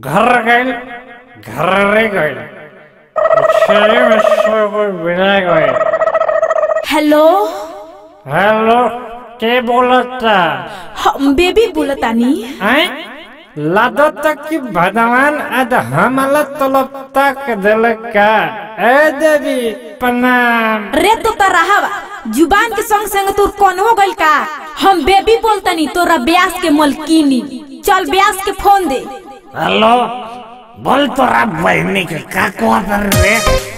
घर गइल घरे गइल छेरी में से कोई बिना गइल हेलो हेलो के बोलता हम बेबी बोलतानी हैं लागत कि भगवान आज हमला तलब तक दिल का ए देवी प्रणाम रे तो तरहवा जुबान के संग संग तोर कौन हो गइल का हम बेबी बोलतनी तोरा ब्यास के मलकीनी चल ब्यास के फोन दे हेलो बोल तोरा बहनी के का कहत रे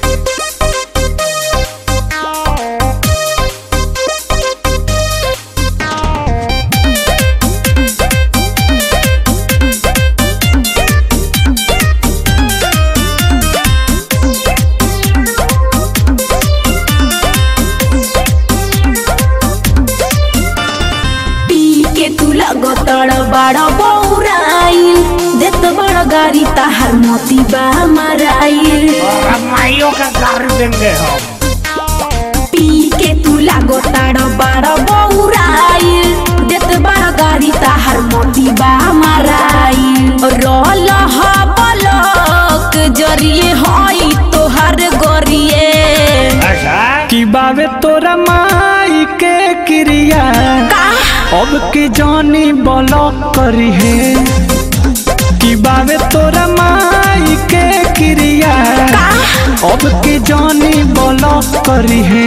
पी के तू लगतड़ बड़ा बौराइल देत बड़ गाड़ी ताहर मोती बा मराइल तोरा माइयों का गाड़ी देंगे हम पी के तू लगतड़ बड़ा बौराइल देत बड़ गाड़ी ताहर मोती बा मराइल रोल ह बलक जरिए हई तोहर गोरिए अच्छा कि बावे तोरा माई के क्रिया का अब के जानी ब्लॉक करी है कि बावे तोरा माई के क्रिया अब के जानी ब्लॉक करी है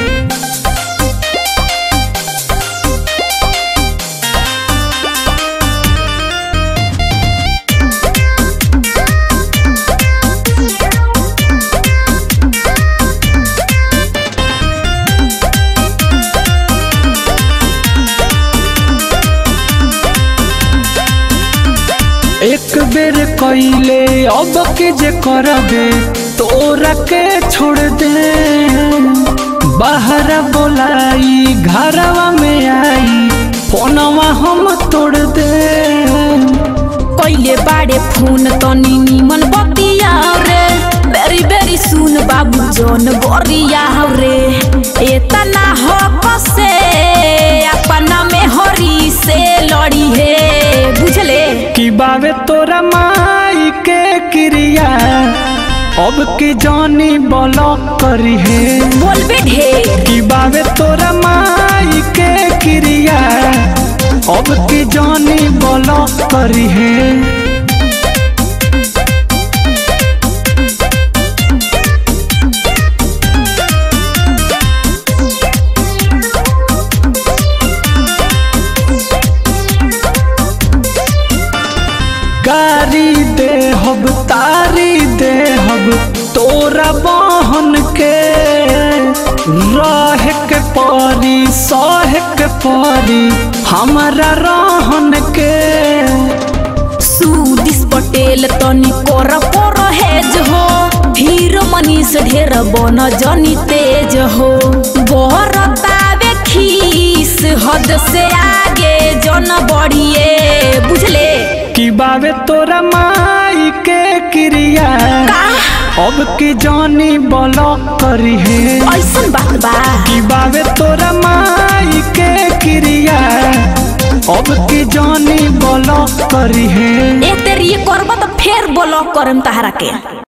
एक बेर कइले अब के जे करबे तोरा के छोड़ दे बाहर बोलाई घरवा में आई फोनवा हम तोड़ दे कइले बाड़े फोन तनी निमन बतिया रे बेरी बेरी सुन बाबू जन बरिया रे एतना हो कसे अपना में हरी से लड़ी है बुझले कि बावे तोरा माई के क्रिया अब के जानी ब्लॉक करी है बोलबे ढेर कि बावे तोरा माई के क्रिया अब के जानी ब्लॉक करी है गारी दे हब तारी दे हब तोरा बहन के रह के परी सह के परी हमारा रहन के सुदिस पटेल तनी कर पर हेज हो हीरो मनीष ढेर बन जनी तेज हो बरतावे खीस हद से आगे जन बढ़िए बुझले कि बावे तोरा माई के क्रिया अब के जानी ब्लॉक करी है ऐसन बात बा कि बावे तोरा माई के क्रिया अब के जानी ब्लॉक करी है ए तेरी करब तो फेर ब्लॉक करम तहरा के